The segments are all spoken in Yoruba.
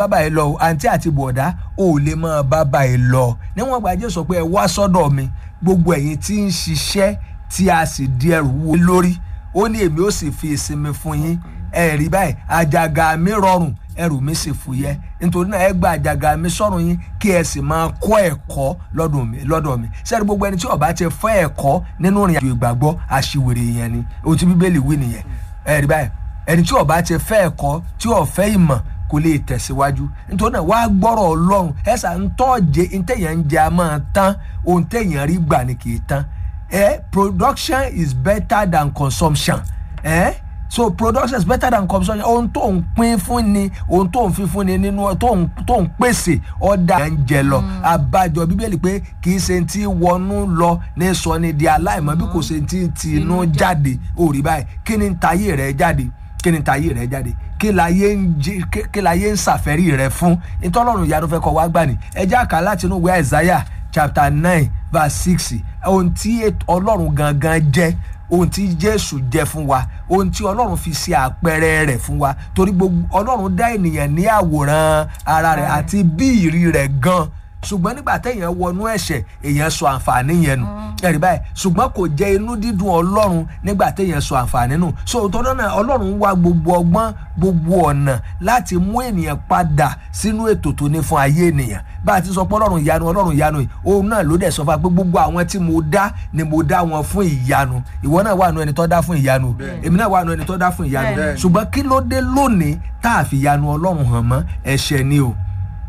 bàbá ẹ lọ àǹtí àti bọ̀dá ò lè máa bàbá ẹ lọ níwọ̀n gba jésù sọ pé ẹ wá sọ́dọ̀ mi gbogbo ẹ̀yin tí ń ṣiṣẹ́ tí a sì di ẹrù wo lórí ó ní èmi ó sì fi ìsinmi fún yín ẹ rí báyìí àjàgà mi rọrùn ẹrù mi sì fúyẹ́ nítorí náà ẹ gba àjàgà mi sọ́rùn yín kí ẹ sì máa kọ́ ẹ̀kọ́ lọ́dọ̀ mi lọ́dọ̀ mi sẹ́ni gbogbo ẹni tí ó bá ti fẹ́ ẹ̀kọ́ nínú ìrìn àjò ìgbàgbọ́ àṣìwèrè yẹn ni ohun tí bíbélì wí nìyẹn ẹ rí báyìí ẹni tí ó bá ti fẹ́ ẹ̀kọ́ tí ó fẹ́ ìmọ̀ kò lè tẹ̀síwájú nítorí náà wàá gbọ́rọ̀ ọlọ́run ẹ̀sà ń tọ́jẹ ntẹ̀yàn ń jẹ a máa tán ohun tẹ̀yàn rí gbà ni kì í tán eh, production is better than consumption eh? so production is better than consumption ohun tó ń pín fún ni ohun tó ń fi fún ni nínú tó ń tó ń pèsè ọ̀dà ẹ̀ ń jẹ lọ abájọ bíbélì pé kì í ṣe ti wọnú lọ ní sọ ni di aláìmọ́ bí kò ṣe ti tinú jáde òrí báyìí kí ni tayé rẹ jáde kí ni tayé rẹ jáde kí láyé ń jí kí láyé ń ṣàfẹ́rí rẹ fún ìtọ́lọ́run ìyanu fẹ́ kọ́ wá gbà ní ẹjẹ́ àká láti inú ìwé Isaiah chapter nine verse six ohun tí ọlọ́run gangan jẹ́ ohun tí jésù jẹ́ fún wa ohun tí ọlọ́run fi ṣe àpẹẹrẹ rẹ̀ fún wa torí gbogbo ọlọ́run dá ènìyàn ní àwòrán ara rẹ̀ àti bí ìrí rẹ̀ gan ṣùgbọ́n nígbà téèyàn wọnú ẹ̀ṣẹ̀ èèyàn sọ àǹfààní yẹn nù ẹ̀rí báyìí ṣùgbọ́n kò jẹ́ inú dídùn ọlọ́run nígbà téèyàn sọ àǹfààní nù so tọ́dọ̀ náà ọlọ́run wá gbogbo ọgbọ́n gbogbo ọ̀nà láti mú ènìyàn padà sínú ètò tó ní fún ayé ènìyàn bá a ti sọ pé ọlọ́run ìyanu ọlọ́run ìyanu yìí òun náà ló dẹ̀ sọ fún wa pé gbogbo àwọn tí mo dá ni mo dá wọn fún ìyanu ìwọ náà wà nù ẹni tó dá fún ìyanu èmi náà wà nù ẹni tó dá fún ìyanu ṣùgbọ́n kí ló dé lónìí tá a fi ìyanu ọlọ́run hàn mọ́ ẹ̀ṣẹ̀ ni o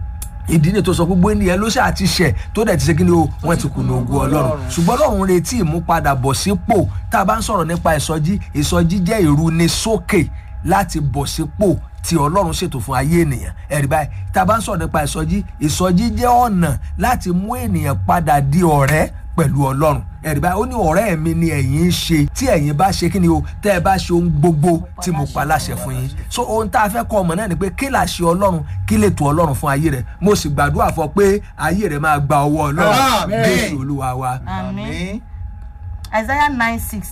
ìdí ni tó sọ gbogbo ènìyàn ló ṣáà ti ṣẹ̀ tó dẹ̀ ti ṣe kí ni o wọ́n ti kùnà ògùn ọlọ́run ṣùgbọ́n ọlọ́run retí ìmúpadàbọ̀ sípò tá a bá ń sọ̀rọ̀ nípa ìsọjí ìsọjí jẹ́ ìrúnisókè láti bọ̀ sípò tí ọlọ́run ṣètò fún ayé ènìyàn ẹ̀rí báyìí tá a bá ń sọ̀rọ̀ nípa ìsọjí ìsọjí jẹ́ ọ̀nà láti mú ènìyàn padà di ọ̀rẹ́ pẹ̀lú ọlọ́run ẹ̀rí báyìí ó ní ọ̀rẹ́ mi ni ẹ̀yin ń ṣe tí ẹ̀yin bá ṣe kí ni o tẹ́ ẹ bá ṣe ohun gbogbo tí mo pa láṣẹ fún yín so ohun tá a fẹ́ kọ́ ọmọ náà ni pé kí là ṣe ọlọ́run kí lè tó ọlọ́run fún ayé rẹ mo sì gbàdúrà fọ pé ayé rẹ máa gba ọwọ́ ọlọ́run jésù olúwa wa. àmín isaiah nine six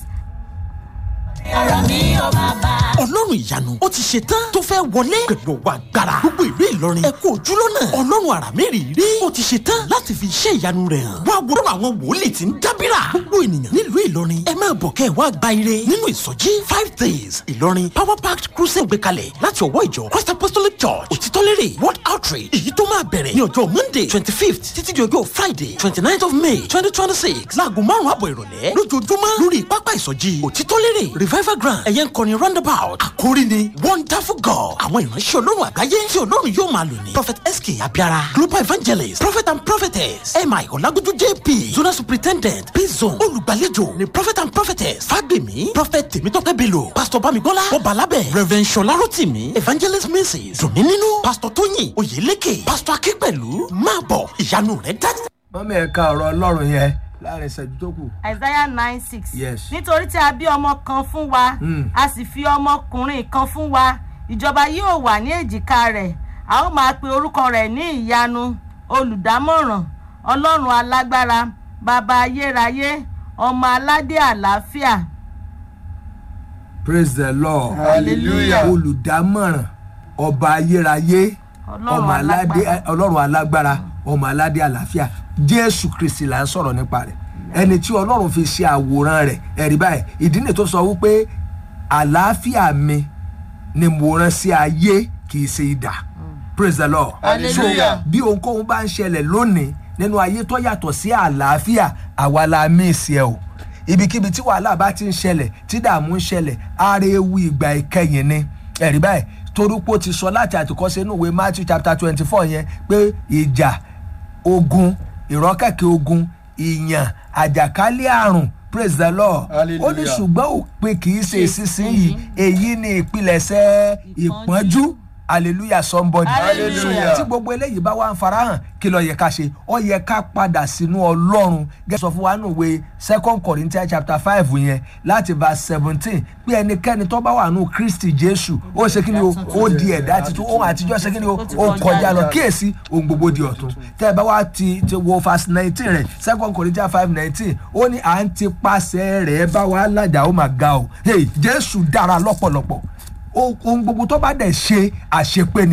ọlọ́run ìyanu ó ti ṣe tán tó fẹ́ wọlé pẹ̀lú ọwọ́ agbára gbogbo ìlú ìlọrin ẹ kú ojúlọ́nà ọlọ́run àrà mẹ́rìírí ó ti ṣe tán láti fi iṣẹ́ ìyanu rẹ̀ hàn wá wo àwọn wòlíì tí ń dábìrà gbogbo ènìyàn nílùú ìlọrin ẹ máa bọ̀ kẹ́ ẹ wá gba ire nínú ìsọjí five days ìlọrin power packed crusade gbé kalẹ̀ láti ọwọ́ ìjọ christ apostolic church òtítọ́lérè world outreach èyí tó máa bẹ̀rẹ̀ ní ọjọ́ monday twenty fifth títí di ọjọ́ friday twenty ninth of may twenty twenty six láago márùn-ún àbọ̀ ìrọ̀lẹ́ lójoojúmọ́ lórí pápá ìsọjí òtítọ́lérè revival ground ẹ̀yẹ ń kọrin roundabout àkórí ni wonderful god àwọn ìránṣẹ́ ọlọ́run àgbáyé tí ọlọ́run yóò máa lò ní prophet sk abiara global evangelist prophet and prophetess mi ọlágójú jp zona superintendent p-zone olùgbàlejò ni prophet and prophetess fagbemi prophet tèmítọ́pẹ́ bello pastor bamigbọ́lá ọbalábẹ̀ reverend ṣọlá rotimi evangelist mrs dùnmínínú pastor tóyìn oyèlékè pastor akínpẹ̀lú máa bọ̀ ìyanu rẹ̀ dájú. mọ́mí ẹ̀ka ọ̀rọ̀ ọlọ́run yẹn láàrin ìṣẹ́jú tó kù. isaiah nine six. Yes. nítorí tí a bí ọmọ kan fún wa a sì fi ọmọkùnrin kan fún wa ìjọba yóò wà ní èjìká rẹ̀ a ó máa pe orúkọ rẹ̀ ní ìyanu olùdámọ̀ràn ọlọ́run alágbára bàbá ayérayé ọmọ aládé àlàáfíà. praise the lord Hallelujah. olùdámọ̀ràn ọba ayérayé Ọlọ́run ọmọ aládé alágbára. ọlọ́run alágbára ọmọ aládé àlàáfíà jésù kristi là ń sọ̀rọ̀ nípa rẹ̀ ẹni tí ọlọ́run fi ṣe àwòrán rẹ̀ ẹ̀rí báyìí ìdí nìyí tó sọ wípé àlàáfíà mi ni mo rán sí ayé kì í ṣe idà praise the lord Hallelujah. so bí ohunkóhun bá ń ṣẹlẹ̀ lónìí nínú ayé tó yàtọ̀ sí àlàáfíà àwa la míìsì ẹ o ibikíbi tí wàhálà bá ti ń ṣẹlẹ̀ tí dààmú ń ṣẹlẹ̀ ara ewu ìgbà ìkẹyìn ni ẹ̀rí báyìí torúpó ti sọ láti àtìkọ́sẹ́ inú ìwé matthew chapter twenty four yẹn pé ìjà ogun ìrọ́kẹ̀kẹ̀ ogun ìyàn àjàkálẹ̀ àrùn praise the lord Hallelujah. ó ní ṣùgbọ́n òpin kì í ṣe ìsinsìnyí èyí ni ìpilẹ̀ṣẹ̀ ìpọ́njú hallelujah somebody Hallelujah. tí gbogbo eléyìí bá wà ń farahàn kí ló yẹ ká ṣe ó yẹ ká padà sínú ọlọ́run gẹ́gẹ́ sọ fún wa nù wé second corinthians chapter five yẹn láti verse seventeen pé ẹnikẹ́ni tó bá wà nù kristi jésù ó ṣe kí ni o ó di ẹ̀dá titun ohun àtijọ́ ṣe kí ni o ó kọjá lọ kíyèsí ohun gbogbo di ọ̀tun tẹ́ ẹ bá wá ti ti wo verse nineteen rẹ̀ second corinthians five nineteen ó ní à ń ti pàṣẹ rẹ̀ bá wa lájà ó mà ga o hey, jésù dára lọ́pọ̀lọpọ̀ ohun gbogbo tó bá dẹ̀ ṣe àṣepé ni.